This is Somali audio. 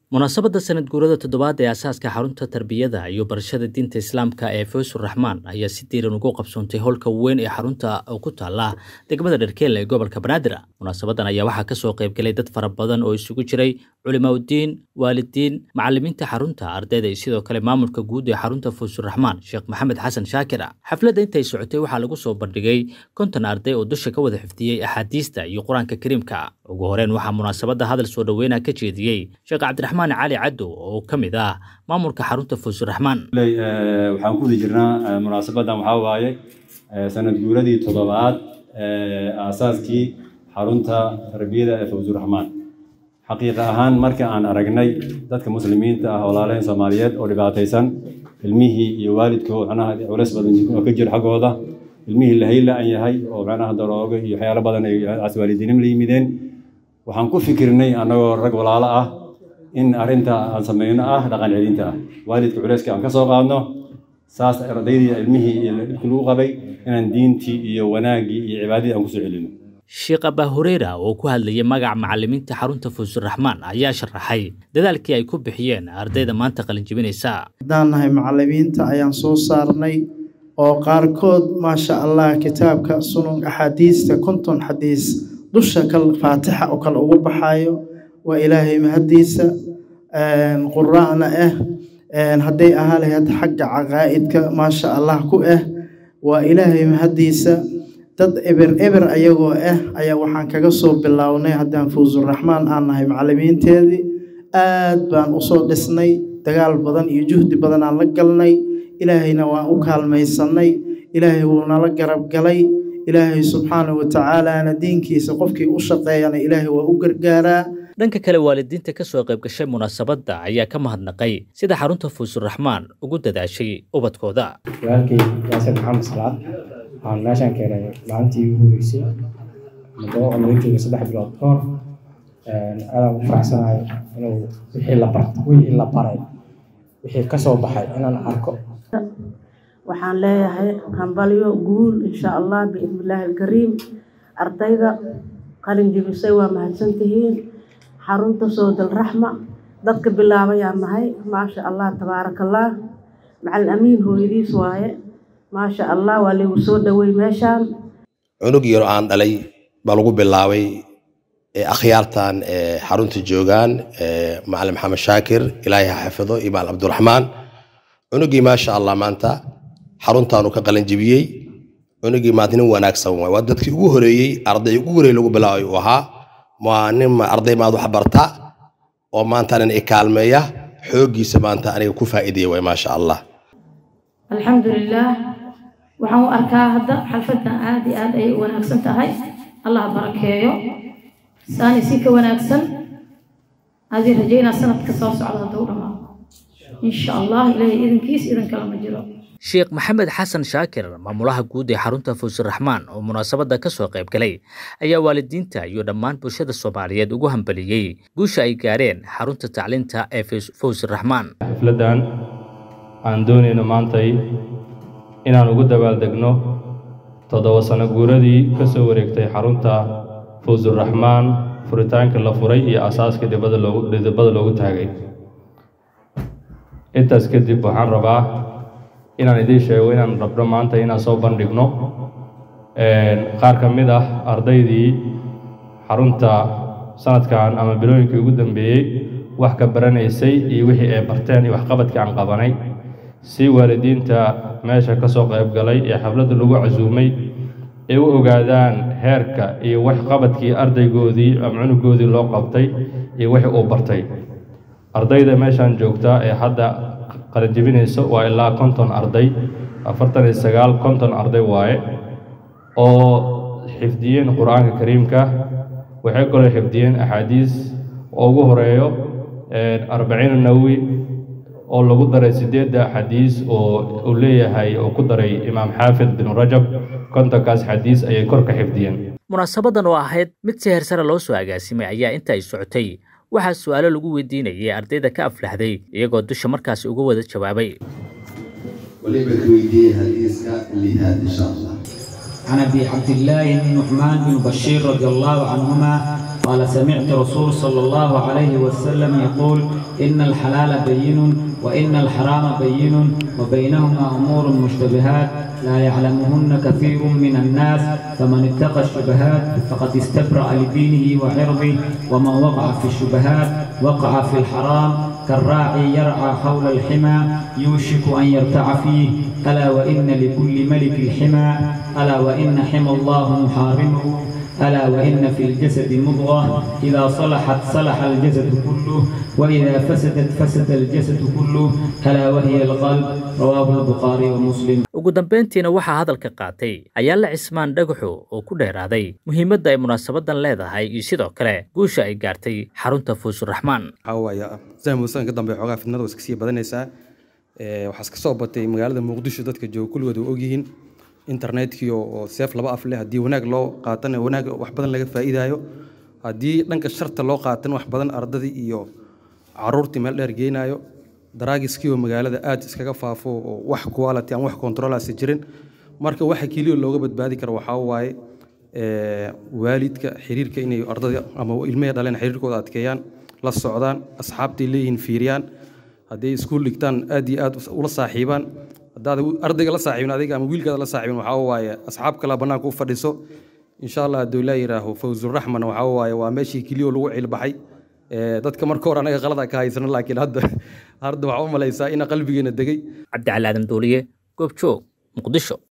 munaasabadda sanad guurada toddobaad ee asaaska xarunta tarbiyada iyo barashada diinta islaamka ee fawsur raxmaan ayaa si diiran ugu qabsoontay howlka weyn ee xarunta oo ku taala degmada dherkeelle ee gobolka banaadir munaasabadan ayaa waxaa kasoo qaybgalay dad fara badan oo isugu jiray culimaudiin waalidiin macalimiinta xarunta ardayda iyo sidoo kale maamulka guud ee xarunta fawsur raxmaan sheekh maxamed xasan shaakir xafladda intay socotay waxaa lagu soo bandhigay konton arday oo dusha ka wada xifdiyey axaadiista iyo qur-aanka kariimka ugu horeen waxaa munaasabadda hadal soo dhoweyna ka jeediyey sheekh cabdiraxmaan cali cadow oo ka mid ah maamulka xarunta fawsur raxmaan waxaan ku wadi jirnaa munaasabadan waxaa waaye sanad guuradii toddobaad aasaaskii xarunta tarbiyada ee fawsur raxmaan xaqiiqa ahaan marka aan aragnay dadka muslimiinta ah walaalaheen soomaaliyeed oo dhibaataysan ilmihii iyo waalidkoo macnaha culeys badan oo ka jira xaggooda ilmihii lahayla-an yahay oo macnaha daroogo iyo waxyaalo badan ay waalidiinimo la yimideen waxaan ku fikirnay annagoo rag walaalo ah in arrinta aan sameyno ah dhaqan celinta ah waalidka culeyska aan ka soo qaadno saas ardaydii ilmihii iyo dhibkii lagu qabay inaan diintii iyo wanaaggii iyo cibaadadii aan kusoo celino sheekh abaa hureyra oo ku hadlayay magaca macalimiinta xarunta fawsur raxmaan ayaa sharaxay dadaalkii ay ku bixiyeen ardayda maanta qalinjibinaysa haddaan nahay macalimiinta ayaan soo saarnay oo qaarkood maasha allah kitaabka sunun axaadiista konton xadiis dusha kal faatixa oo kale ugu baxaayo waa ilaahay mahaddiisa quraana ah hadday ahaa lahayd xagga caqaa'idka maasha allah ku ah waa ilaahay mahaddiisa dad eber eber ayagoo ah ayaa waxaan kaga soo bilownay haddaan fawsuraxmaan aan nahay macalimiinteedii aad baan usoo dhisnay dagaal badan iyo juhdi badan aan la galnay ilaahayna waan u kaalmaysanay ilaahay wuu nala garab galay ilaahay subxaanahu watacaalaana diinkiisa qofkii u shaqeeyana ilaahay waa u gargaaraa dhanka kale waalidiinta ka soo qayb gashay munaasabadda ayaa ka mahadnaqay sida xarunta fawsur raxmaan ugu dadaashay ubadkooda walaalkay yaasir maxamed salaad waxaan meeshaan keenay maalintii ugu horeysay muddo oo laga joogay saddex bilood ka hor aadaan u faraxsanahay inuu wixii la bart wixii la baray wixii ka soo baxay inaan arko waxaan leeyahay hambalyo guul insha allah biidnillaahi alkariim ardayda qalin jibisay waa mahadsantihiin xarunta soodal raxma dadka bilaabayaan nahay maasha allah tabaaraka allah macalin amiin hooyadiis waaye maasha allah waa lagu soo dhowey meeshaan cunug yaro aan dhalay baa lagu bilaabay akhyaartan xarunta joogaan macalin maxamed shaakir ilaahay ha xafido iyo macalin cabdiraxmaan cunugii maasha allah maanta xaruntaanu ka qalanjibiyey cunugii maanta nin wanaagsan waay waa dadkii ugu horeeyey arday ugu horeeyey lagu bilaabay uu ahaa waa nin arday maad wax barta oo maanta nin ikaalmeeya xooggiisa maanta aniga ku faa'iidaya waay maasha allah alxamdulilaah waxaan u arkaa hadda xalfaddan aad iyo aad ayay u wanaagsan tahay allah barakeeyo saani si ka wanaagsan adii rajaynaa sanadka soo socda hadduu dhamaado insha allah ilaahay idinkiis idin kale ma jiro sheekh maxamed xasan shaakir maamulaha guud ee xarunta fawsur raxmaan oo munaasabadda ka soo qayb galay ayaa waalidiinta iyo dhammaan bulshada soomaaliyeed ugu hambaliyey guusha ay gaareen xarunta tacliinta ee fawsur raxmaan xafladdan aan doonayno maantay inaan ugu dabaaldegno toddoba sano guuradii ka soo wareegtay xarunta fawsur raxmaan furitaanka la furay iyo asaaska dhibada loogu taagay intaas kadib waxaan rabaa inaan idiin sheego inaan rabno maanta inaan soo bandhigno qaar ka mid ah ardaydii xarunta sanadkan ama bilooyinkii ugu dambeeyey wax ka baranaysay iyo wixii ay barteen iyo waxqabadkii aan qabanay si waalidiinta meesha ka soo qayb galay ee xafladda lagu casuumay ay u ogaadaan heerka iyo waxqabadkii ardaygoodii ama cunugoodii loo qabtay iyo wixii uu bartay ardayda meeshaan joogtaa ee hadda qalinjibinaysa waa ilaa konton arday afartan iyo sagaal konton arday waaye oo xifdiyeen qur-aanka kariimka waxay kaloo xifdiyeen axaadiis oo ugu horeeyo arbaciin nawowi oo lagu daray sideedda xadiis oo uu leeyahay oo ku daray imaam xaafid bin rajab kontonkaas xadiis ayay kor ka xifdiyeen munaasabadan oo ahayd mid si heersare loo soo agaasimay ayaa inta ay socotay waxaa su-aalo lagu weydiinayay ardayda ka aflaxday iyagoo dusha markaasi uga wada jawaabay waliba ka weydiiyey hadiiska lihaad insha allah عن ابي عبد الله بن نعمان بن بشير رضي الله عنهما قال سمعت رسول صلى الله عليه وسلم يقول إن الحلال بين وإن الحرام بين وبينهما أمور مشتبهات لا يعلمهن كثير من الناس فمن اتقى الشبهات فقد استبرأ لدينه وعرضه ومن وقع في الشبهات وقع في الحرام كالراعي يرعى حول الحمى يوشك أن يرتع فيه ألا وإن لكل ملك الحمى ألا وإن حمى الله محارمه ألا وإن في الجسد مضغة إذا صلحت صلح الجسد كله وإذا فسدت فسد الجسد كله ألا وهي القلب رواه البخاري ومسلم ugu dambayntiina waxaa hadalka qaatay ayaala cismaan dhagaxo oo ku dheeraaday muhiimadda ay munaasabadan leedahay iyo sidoo kale guusha ay gaartay xarunta fuusuraxmaan waxaa waaye sahmusan ka dambe xoogaa fitnada waa iska sii badanaysaa waxaa iska soo batay magaalada muqdisho dadka jooga kulligood waa ogyihiin internetkii oo seef laba af leh haddii wanaag loo qaatana wanaag wax badan laga faa'iidaayo haddii dhanka sharta loo qaatana wax badan ardadii iyo caruurtii meel dheer geynayo daraagiskii oo magaalada aad iskaga faafo oo wax quality aan wax controlaasi jirin marka waxa keliya looga badbaadi karo waxaa waaye waalidka xiriirka inay ardada ama ilmaha dhaleen xiriirkooda adkeeyaan la socdaan asxaabtay leeyihiin fiiriyaan hadday iskuul dhigtaan aad iyo aad ula saaxiibaan haddaad ardayga la saaxiibin adiga ama wiilkaada la saaxiibin waxaa waaye asxaab kale bannaanka u fadhiso insha allah hadduu ilaa yidhaaho fawzuraxman waxaa waaye waa meeshii keliya lagu cilbaxay dadka marka hore anaga qalada ka haysano laakiin hadda hadda waxaa u malaysaa ina qalbigeena degay cabdicali aadan duuliye goobjoog muqdisho